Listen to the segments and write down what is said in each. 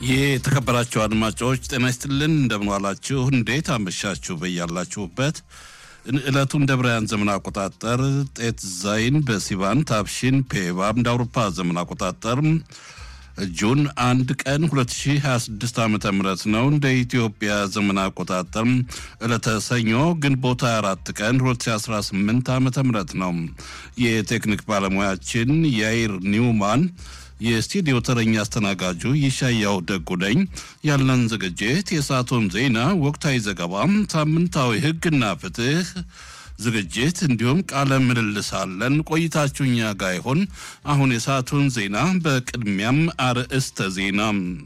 የተከበራችሁ አድማጮች ጤና ይስጥልን፣ እንደምንዋላችሁ፣ እንዴት አመሻችሁ? በያላችሁበት ዕለቱ እንደ ብርሃን ዘመን አቆጣጠር ጤት ዛይን በሲቫን ታብሺን ፔባብ እንደ አውሮፓ ዘመን አቆጣጠር ጁን አንድ ቀን 2026 ዓ ም ነው። እንደ ኢትዮጵያ ዘመን አቆጣጠር ዕለተ ሰኞ ግንቦት 24 ቀን 2018 ዓ ም ነው። የቴክኒክ ባለሙያችን ያይር ኒውማን የስቱዲዮ ተረኛ አስተናጋጁ ይሻያው ደጉ ነኝ። ያለን ዝግጅት የሰዓቱን ዜና፣ ወቅታዊ ዘገባ፣ ሳምንታዊ ሕግና ፍትህ ዝግጅት እንዲሁም ቃለ ምልልስ አለን። ቆይታችሁ እኛ ጋር ይሆን። አሁን የሰዓቱን ዜና በቅድሚያም አርዕስተ ዜና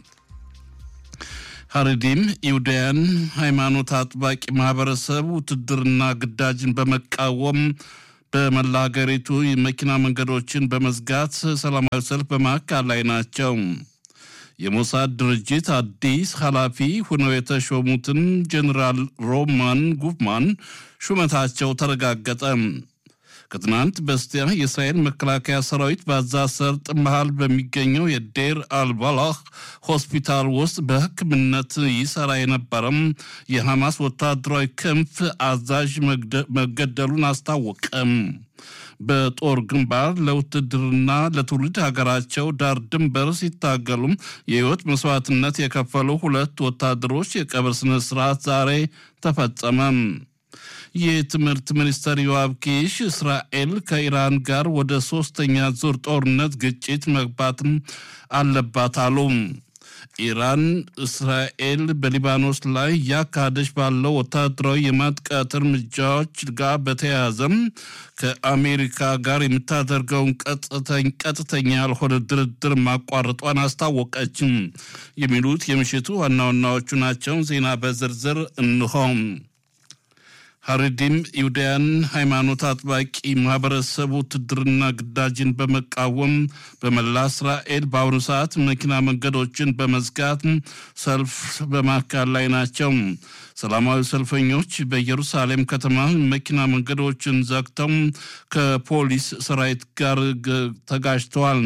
ሀረዲም ይሁዳያን ሃይማኖት አጥባቂ ማህበረሰብ ውትድርና ግዳጅን በመቃወም በመላ ሀገሪቱ የመኪና መንገዶችን በመዝጋት ሰላማዊ ሰልፍ በማካሄድ ላይ ናቸው። የሞሳድ ድርጅት አዲስ ኃላፊ ሆነው የተሾሙትን ጀኔራል ሮማን ጉፍማን ሹመታቸው ተረጋገጠ። ከትናንት በስቲያ የእስራኤል መከላከያ ሰራዊት በጋዛ ሰርጥ መሃል በሚገኘው የዴር አልባላህ ሆስፒታል ውስጥ በሕክምነት ይሰራ የነበረም የሐማስ ወታደራዊ ክንፍ አዛዥ መገደሉን አስታወቀም። በጦር ግንባር ለውትድርና ለትውልድ ሀገራቸው ዳር ድንበር ሲታገሉም የህይወት መስዋዕትነት የከፈሉ ሁለት ወታደሮች የቀብር ስነ ስርዓት ዛሬ ተፈጸመ። የትምህርት ሚኒስትር ዮአብ ኪሽ እስራኤል ከኢራን ጋር ወደ ሶስተኛ ዙር ጦርነት ግጭት መግባትም አለባት አሉ። ኢራን እስራኤል በሊባኖስ ላይ እያካሄደች ባለው ወታደራዊ የማጥቃት እርምጃዎች ጋር በተያያዘም ከአሜሪካ ጋር የምታደርገውን ቀጥተኛ ያልሆነ ድርድር ማቋረጧን አስታወቀችም። የሚሉት የምሽቱ ዋና ዋናዎቹ ናቸው። ዜና በዝርዝር እንሆም። ሀረዲም ይሁዳያን ሃይማኖት አጥባቂ ማህበረሰብ ውትድርና ግዳጅን በመቃወም በመላ እስራኤል በአሁኑ ሰዓት መኪና መንገዶችን በመዝጋት ሰልፍ በማካሄድ ላይ ናቸው። ሰላማዊ ሰልፈኞች በኢየሩሳሌም ከተማ መኪና መንገዶችን ዘግተው ከፖሊስ ሰራዊት ጋር ተጋጅተዋል።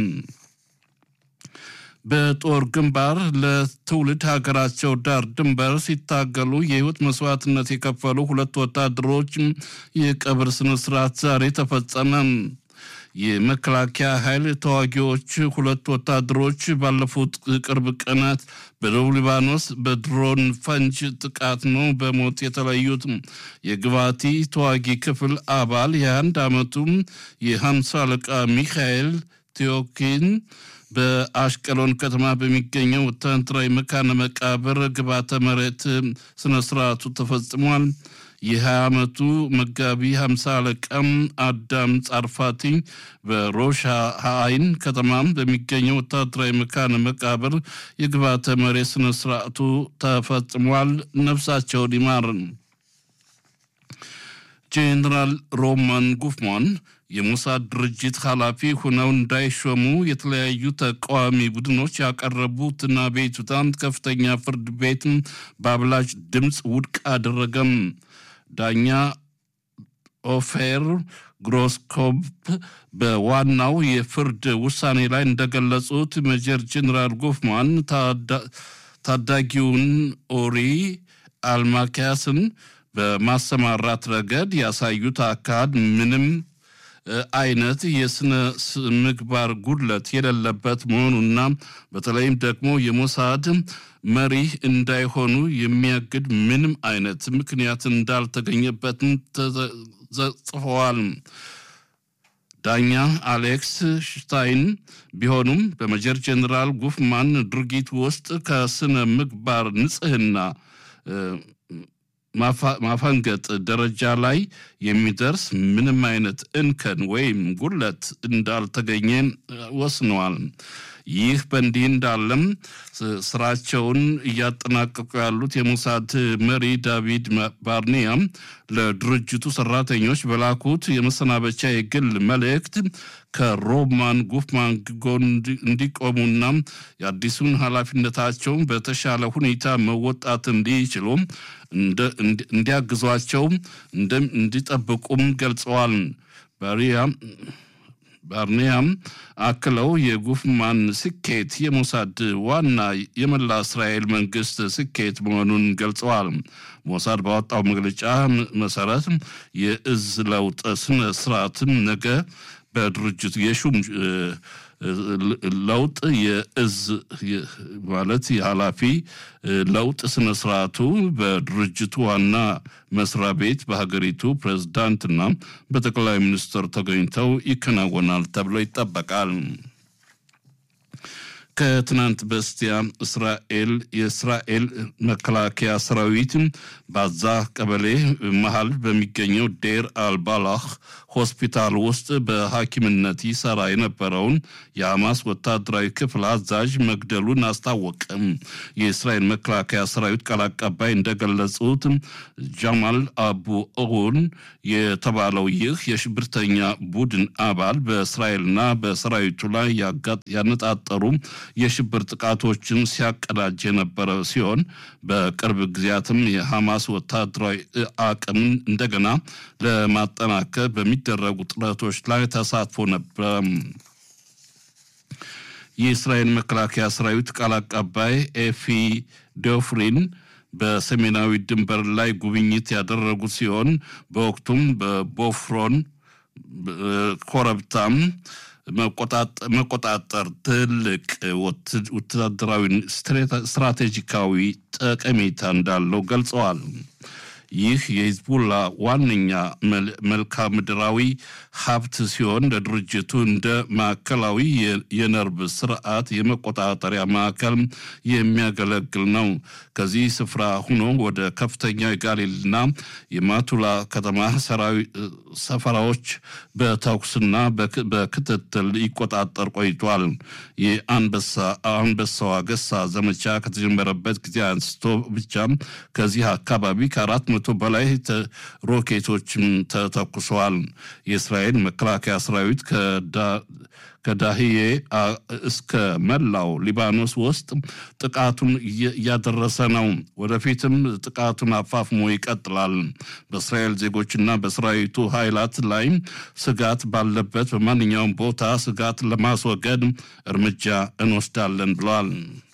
በጦር ግንባር ለትውልድ ሀገራቸው ዳር ድንበር ሲታገሉ የህይወት መስዋዕትነት የከፈሉ ሁለት ወታደሮች የቀብር ስነስርዓት ዛሬ ተፈጸመ። የመከላከያ ኃይል ተዋጊዎች ሁለት ወታደሮች ባለፉት ቅርብ ቀናት በደቡብ ሊባኖስ በድሮን ፈንጅ ጥቃት ነው በሞት የተለዩት። የግባቲ ተዋጊ ክፍል አባል የአንድ ዓመቱ የሀምሳ አለቃ ሚካኤል ቴዎኪን በአሽቀሎን ከተማ በሚገኘው ወታደራዊ መካነ መቃብር ግባተ መሬት ስነ ስርዓቱ ተፈጽሟል። የ20 ዓመቱ መጋቢ 50 አለቃም አዳም ጻርፋቲ በሮሻ አይን ከተማ በሚገኘው ወታደራዊ መካነ መቃብር የግባተ መሬት ስነ ስርዓቱ ተፈጽሟል። ነፍሳቸውን ይማር። ጄኔራል ሮማን ጉፍማን የሞሳድ ድርጅት ኃላፊ ሆነው እንዳይሾሙ የተለያዩ ተቃዋሚ ቡድኖች ያቀረቡትን አቤቱታን ከፍተኛ ፍርድ ቤት በአብላጭ ድምፅ ውድቅ አደረገም። ዳኛ ኦፌር ግሮስኮፕ በዋናው የፍርድ ውሳኔ ላይ እንደገለጹት ሜጀር ጄኔራል ጉፍማን ታዳጊውን ኦሪ አልማኪያስን በማሰማራት ረገድ ያሳዩት አካሄድ ምንም አይነት የስነ ምግባር ጉድለት የሌለበት መሆኑና በተለይም ደግሞ የሞሳድ መሪ እንዳይሆኑ የሚያግድ ምንም አይነት ምክንያት እንዳልተገኘበትም ተጽፈዋል። ዳኛ አሌክስ ሽታይን ቢሆኑም በሜጀር ጄኔራል ጉፍማን ድርጊት ውስጥ ከስነ ምግባር ንጽህና ማፈንገጥ ደረጃ ላይ የሚደርስ ምንም አይነት እንከን ወይም ጉድለት እንዳልተገኘ ወስነዋል። ይህ በእንዲህ እንዳለም ስራቸውን እያጠናቀቁ ያሉት የሞሳድ መሪ ዳቪድ ባርኒያ ለድርጅቱ ሰራተኞች በላኩት የመሰናበቻ የግል መልእክት ከሮማን ጉፍማን ጎን እንዲቆሙና የአዲሱን ኃላፊነታቸውን በተሻለ ሁኔታ መወጣት እንዲችሉ እንዲያግዟቸው እንዲጠብቁም ገልጸዋል። ባሪያ ባርኒያም አክለው የጉፍማን ስኬት የሞሳድ ዋና የመላ እስራኤል መንግስት ስኬት መሆኑን ገልጸዋል። ሞሳድ ባወጣው መግለጫ መሰረት የእዝ ለውጥ ስነ ስርዓትም ነገ በድርጅቱ የሹም ለውጥ የእዝ ማለት የኃላፊ ለውጥ ስነ ስርዓቱ በድርጅቱ ዋና መስሪያ ቤት በሀገሪቱ ፕሬዝዳንትና በጠቅላይ ሚኒስትር ተገኝተው ይከናወናል ተብሎ ይጠበቃል። ከትናንት በስቲያ እስራኤል የእስራኤል መከላከያ ሰራዊት ባዛ ቀበሌ መሃል በሚገኘው ዴር አልባላህ ሆስፒታል ውስጥ በሐኪምነት ይሰራ የነበረውን የሐማስ ወታደራዊ ክፍል አዛዥ መግደሉን አስታወቀም። የእስራኤል መከላከያ ሰራዊት ቃል አቀባይ እንደገለጹት ጃማል አቡ ኦውን የተባለው ይህ የሽብርተኛ ቡድን አባል በእስራኤልና በሰራዊቱ ላይ ያነጣጠሩ የሽብር ጥቃቶችን ሲያቀዳጅ የነበረ ሲሆን በቅርብ ጊዜያትም የሐማስ ወታደራዊ አቅምን እንደገና ለማጠናከር በሚደረጉ ጥረቶች ላይ ተሳትፎ ነበረ። የእስራኤል መከላከያ ሰራዊት ቃል አቀባይ ኤፊ ዶፍሪን በሰሜናዊ ድንበር ላይ ጉብኝት ያደረጉ ሲሆን በወቅቱም በቦፍሮን ኮረብታም መቆጣጠር ትልቅ ወታደራዊ ስትራቴጂካዊ ጠቀሜታ እንዳለው ገልጸዋል። ይህ የሂዝቡላ ዋነኛ መልክዓ ምድራዊ ሀብት ሲሆን ለድርጅቱ እንደ ማዕከላዊ የነርቭ ስርዓት የመቆጣጠሪያ ማዕከል የሚያገለግል ነው። ከዚህ ስፍራ ሆኖ ወደ ከፍተኛ የጋሊልና የማቱላ ከተማ ሰፈራዎች በተኩስና በክትትል ይቆጣጠር ቆይቷል። የአንበሳዋ ገሳ ዘመቻ ከተጀመረበት ጊዜ አንስቶ ብቻ ከዚህ አካባቢ ከአራት መቶ በላይ ሮኬቶችም ተተኩሰዋል። የእስራኤል መከላከያ ሰራዊት ከዳህዬ እስከ መላው ሊባኖስ ውስጥ ጥቃቱን እያደረሰ ነው። ወደፊትም ጥቃቱን አፋፍሞ ይቀጥላል። በእስራኤል ዜጎችና በሰራዊቱ ኃይላት ላይ ስጋት ባለበት በማንኛውም ቦታ ስጋት ለማስወገድ እርምጃ እንወስዳለን ብለዋል።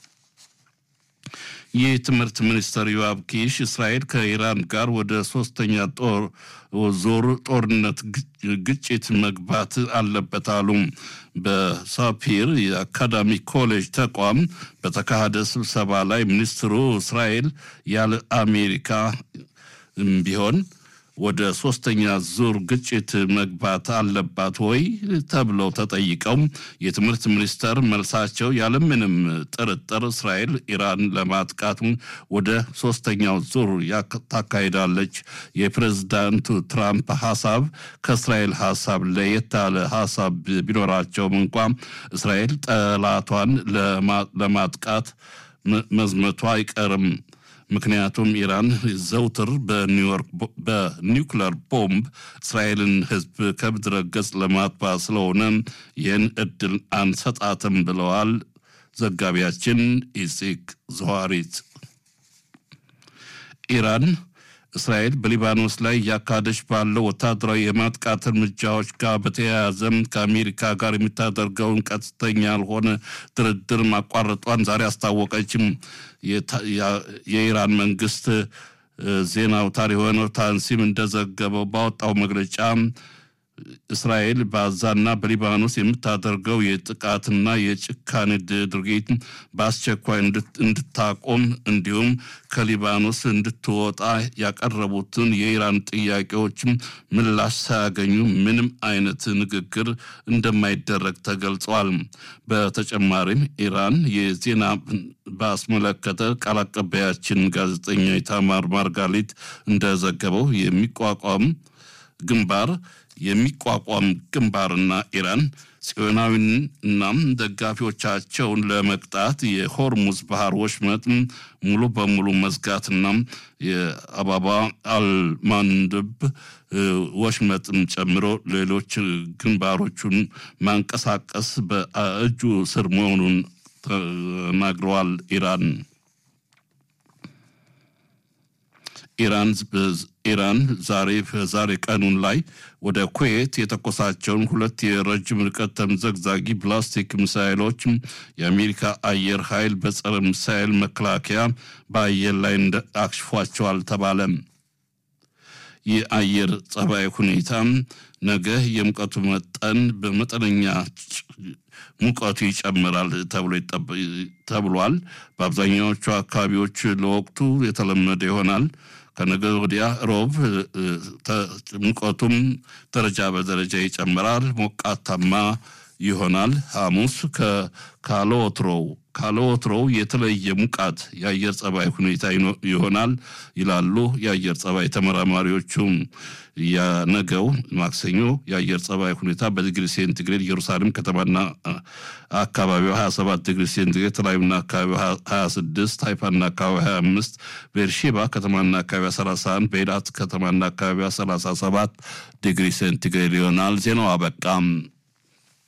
የትምህርት ሚኒስትር ዮአብ ኪሽ እስራኤል ከኢራን ጋር ወደ ሶስተኛ ጦር ዞር ጦርነት ግጭት መግባት አለበት አሉ። በሳፒር የአካዳሚ ኮሌጅ ተቋም በተካሄደ ስብሰባ ላይ ሚኒስትሩ እስራኤል ያለ አሜሪካ ቢሆን ወደ ሶስተኛ ዙር ግጭት መግባት አለባት ወይ ተብለው ተጠይቀው የትምህርት ሚኒስተር መልሳቸው ያለምንም ጥርጥር እስራኤል ኢራን ለማጥቃት ወደ ሶስተኛው ዙር ታካሂዳለች። የፕሬዝዳንቱ ትራምፕ ሀሳብ ከእስራኤል ሀሳብ ለየት ያለ ሀሳብ ቢኖራቸውም እንኳ እስራኤል ጠላቷን ለማጥቃት መዝመቷ አይቀርም። ምክንያቱም ኢራን ዘውትር በኒውዮርክ በኒውክለር ቦምብ እስራኤልን ሕዝብ ከምድረ ገጽ ለማጥፋት ስለሆነ ይህን እድል አንሰጣትም ብለዋል። ዘጋቢያችን ኢሲክ ዘዋሪት ኢራን እስራኤል በሊባኖስ ላይ እያካሄደች ባለው ወታደራዊ የማጥቃት እርምጃዎች ጋር በተያያዘም ከአሜሪካ ጋር የምታደርገውን ቀጥተኛ ያልሆነ ድርድር ማቋረጧን ዛሬ አስታወቀችም። የኢራን መንግስት ዜና አውታር የሆነው ታንሲም እንደዘገበው ባወጣው መግለጫ እስራኤል በአዛና በሊባኖስ የምታደርገው የጥቃትና የጭካኔ ድርጊት በአስቸኳይ እንድታቆም እንዲሁም ከሊባኖስ እንድትወጣ ያቀረቡትን የኢራን ጥያቄዎች ምላሽ ሳያገኙ ምንም አይነት ንግግር እንደማይደረግ ተገልጿል። በተጨማሪም ኢራን የዜና ባስመለከተ ቃል አቀባያችን ጋዜጠኛ ኢታማር ማርጋሊት እንደዘገበው የሚቋቋም ግንባር የሚቋቋም ግንባርና ኢራን ጽዮናዊን እናም ደጋፊዎቻቸውን ለመቅጣት የሆርሙዝ ባህር ወሽመጥ ሙሉ በሙሉ መዝጋትና የአባባ አልማንድብ ወሽመጥን ጨምሮ ሌሎች ግንባሮቹን ማንቀሳቀስ በእጁ ስር መሆኑን ተናግረዋል። ኢራን ኢራን ኢራን ዛሬ ዛሬ ቀኑን ላይ ወደ ኩዌት የተኮሳቸውን ሁለት የረጅም ርቀት ተምዘግዛጊ ፕላስቲክ ሚሳይሎች የአሜሪካ አየር ኃይል በጸረ ሚሳይል መከላከያ በአየር ላይ አክሽፏቸዋል ተባለ። የአየር ጸባይ ሁኔታ ነገ የሙቀቱ መጠን በመጠነኛ ሙቀቱ ይጨምራል ተብሏል። በአብዛኛዎቹ አካባቢዎች ለወቅቱ የተለመደ ይሆናል። ከነገ ወዲያ ሮብ ሙቀቱም ደረጃ በደረጃ ይጨምራል፣ ሞቃታማ ይሆናል። ሐሙስ ካለወትሮው ካለወትሮው የተለየ ሙቃት የአየር ጸባይ ሁኔታ ይሆናል ይላሉ የአየር ጸባይ ተመራማሪዎቹም። የነገው ማክሰኞ የአየር ጸባይ ሁኔታ በዲግሪ ሴንቲግሬድ ኢየሩሳሌም ከተማና አካባቢው 27 ዲግሪ ሴንቲግሬድ፣ ተላዩና አካባቢው 26፣ ሃይፋና አካባቢ 25፣ ቤርሼባ ከተማና አካባቢዋ 31፣ በኤላት ከተማና አካባቢዋ 37 ዲግሪ ሴንቲግሬድ ይሆናል። ዜናው አበቃም።